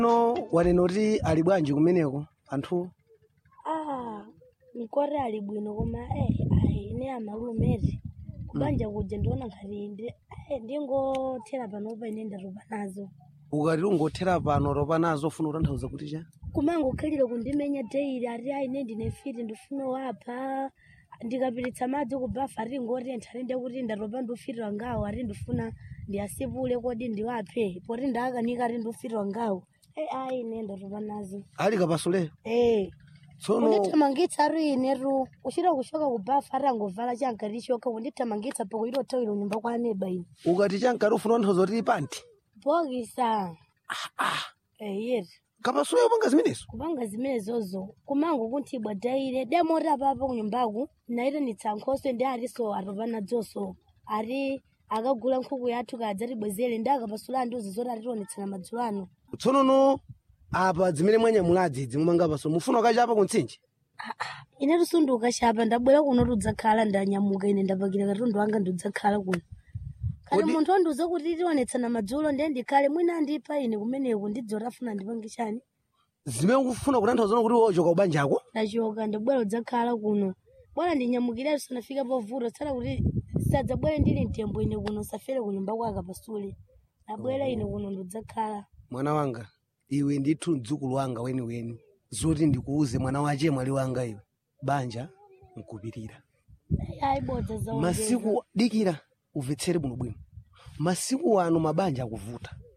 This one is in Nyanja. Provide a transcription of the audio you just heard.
no wanena kuti ali bwanji kumeneko anthu ah mkoti ali bwino koma eh ayi ine amalumeti kubanja kuja ndiona ngati ndi eh, ndingothera panopa ine ndatopa nazo ukati ungothera pano topa nazo ufuna kutanthauza kuti cha kumangokhalira kundimenya daily ati ayi ine ndine fiti ndifuna wapha ndikapititsa madzi kubafa ati ngotentha ati ndekuti ndatopa ndufitira ngawo ati ndifuna ndiyasipule kodi ndiwaphe poti ndakanika ati ndufitira ngawo eh ayi ine ndatopa nazo ali kapasule eh tsono kundithamangitsa ari inetu kuchita kushoka kubafa ari angovala chankati choka kundithamangitsa poko itothawira kunyumba kwa aneba ine ukati chankati ufuna kutanthauza kuti panti bokisa eyeti kapasule upanga zimenezo kupanga zimenezozo kumango kunthibwa daire demoti apapo kunyumbaku naitanitsa nkhoswe ndi ariso atopa nadzoso ari akagula nkhuku yathu kadza tibwezere ndi akapasula ndiuzi zoti atitionetsera madzulo ano tsono no apa zimene mwanyamulazi zimumanga pasule mufuna kachapa kuntsinje ine tusunduka chapa ndabwera kuno tudzakhala ndanyamuka ine ndapakira katundu wanga ndidzakhala kuno kati Kodi- munthu wandiuza kuti tionetsana madzulo ndiye ndikhale mwina andipa ine kumeneko ndidzoti afuna ndipange chani zimene ukufuna kutanthauza kuti wochoka kubanjako ndachoka ndabwera udzakhala kuno bwana ndinyamukire tisanafika povuta tsala kuti sadzabwere ndili mtembo ine kuno safere kunyumba kwaka pasule nabwera ine kuno ndidzakhala mwana wanga iwe ndithu mdzukulu wanga weniweni zoti ndikuuze mwana wache mwali wanga iwe banja nkupirira ayibodza zaongeza masiku dikira umvetsere bwinobwino masiku ano mabanja akuvuta